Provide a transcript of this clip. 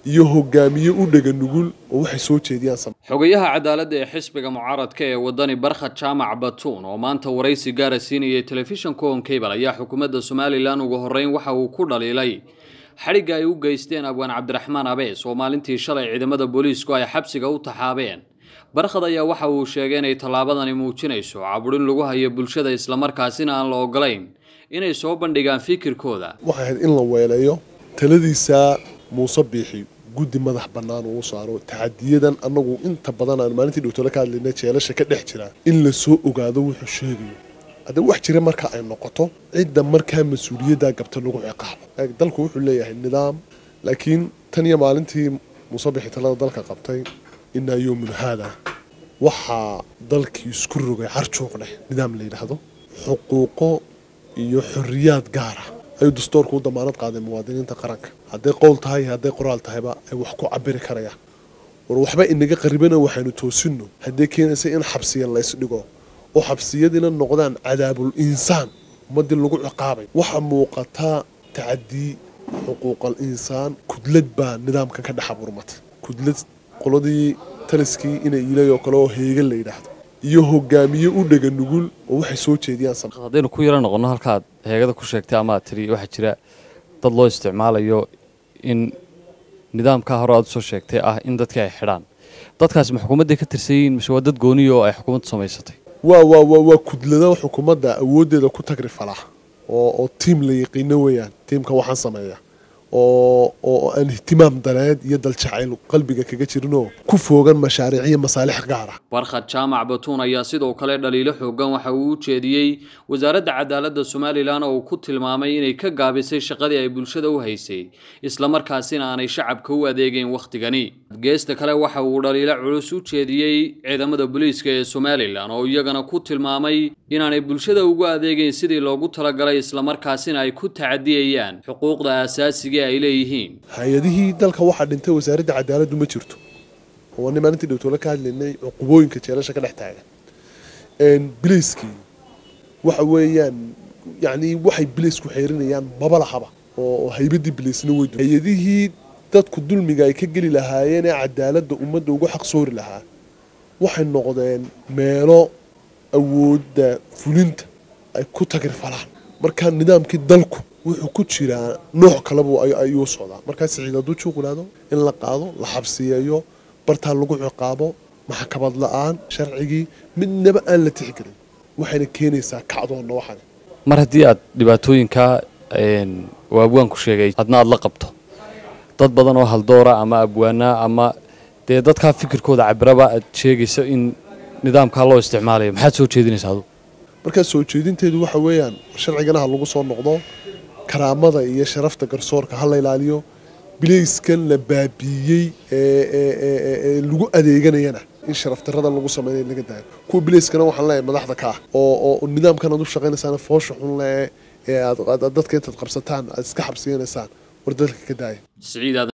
iyo hogaamiye u dhega nugul oo waxay soo jeediyaan sam xogayaha cadaaladda ee xisbiga mucaaradka ee wadani barkhad jaamac batuun oo maanta waraysi gaara siinayay telefishanka on cable ayaa xukuumadda somalilan ugu horreyn waxa uu ku dhaliilay xadhigga ay u geysteen abwaan cabdiraxmaan abees oo maalintii shalay ciidamada booliisku ay xabsiga u taxaabeen barkhad ayaa waxa uu sheegay inay tallaabadani muujinayso caburin lagu hayo bulshada islamarkaasina aan la ogolayn inay soo bandhigaan fikirkooda waxay ahayd in la weeleeyo taladiisa muuse biixi guddi madax bannaan uu saaro tacadiyadan annagu inta badan aan maalintii dhowtole ka hadlaynay jeelasha ka dhex jira in la soo ogaado wuxuu sheegayo haddee wax jira marka ay noqoto cidda markaa mas-uuliyaddaa gabta lagu ciqaabo dalku wuxuu leeyahay nidaam laakiin tan iyo maalintii muuse biixi talada dalka qabtay inaa yowmun haada waxaa dalkii isku rogay carjuuq dheh nidaam la yidhaahdo xuquuqo iyo xoriyaad gaara ayuu dastoorku u damaanad qaaday muwaadiniinta qaranka hadday qowl tahay iyo hadday qoraal tahayba ay wax ku cabiri karayaan war waxba inaga qaribana waxaynu toosinno haddee keenaysa in xabsiya laysdhigo oo xabsiyadiina noqdaan cadaabul insaan ummadii lagu ciqaabay waxaa muuqataa tacadii xuquuqal insaan kudlad baa nidaamkan ka dhex abuurmatay kudlad qoladii taliskii inay ilay oo kale oo heegan la yidhaahdo iyo hogaamiye u dhega nugul oo waxay soo jeediyaan haddaynu ku yaro noqonno halkaad heegada ku sheegtay ama aad tiri waxaa jira dad loo isticmaalayo in nidaamkaa hore aad usoo sheegtay ah in dadkii ay xidhaan dadkaasi ma xukuumadday ka tirsan yihiin mise waa dad gooniya oo ay xukuumaddu samaysatay waa waa waa waa kudlada xukuumadda awooddeeda ku tagri falaa oo oo tiim la yaqiino weeyaan tiimka waxaan sameeya oo oo aan ihtimaam daleed iyo daljacayl qalbiga kaga jirinoo ku foogan mashaariic iyo masaalix gaara barkhad jaamac batuun ayaa sidoo kale dhaliilo xoogan waxa uu u jeediyey wasaaradda cadaaladda somalilan oo uu ku tilmaamay inay ka gaabisay shaqadii ay bulshada u haysay islamarkaasina aanay shacabka u adeegeyn wakhtigani geesta kale waxa uu dhaliilo culus u jeediyey ciidamada booliiska ee somalilan oo iyagana ku tilmaamay inaanay bulshada ugu adeegeyn sidii loogu talagalay islamarkaasina ay ku tacadiyayaan xuquuqda aasaasiga ay leeyihiin hay-adihii dalka waxaa dhintay wasaaradda cadaaladdu ma jirto oo ni maalintii dhowtole ka hadlaynay cuqubooyinka jeelasha ka dhex taagan biliiskii waxa weeyaan yacni waxay biliisku xeerinayaan maba lahaba oo haybaddii biliisna wey hay-adihii dadku dulmiga ay ka geli lahaayeen ee cadaaladda ummadda ugu xaq soori lahaa waxay noqdeen meelo awoodda fulinta ay ku tagir falaan markaa nidaamkii dalku wuxuu ku jiraa nooc kaleba ayuu socdaa markaa siciid hadduu juuqulaado in la qaado la xabsiyeeyo bartaa lagu ciqaabo maxkamad la-aan sharcigii midnaba aan la tixgelin waxayna keenaysaa kacdoonna waxan mar haddii aad dhibaatooyinkaa uu abwaanku sheegay adna aad la qabto dad badan oo haldoora ama abwaana ama dee dadkaa fikirkooda cabiraba aad sheegayso in nidaamkaa loo isticmaalayo maxaad soo jeedinaysa adu markaa soo jeedinteedu waxa weeyaan sharcigana ha lagu soo noqdo karaamada iyo sharafta garsoorka ha la ilaaliyo bilayskan la baabiiyey ee lagu adeeganayana in sharafdarada lagu sameynay laga daayo kuwa bilayskana waxaan leeyahay madaxda ka ah oo nidaamkan aad u shaqaynaysaan foosha xun le ee aad dadka intaad qabsataan aad iska xabsiyanaysaan war dadka ka daaya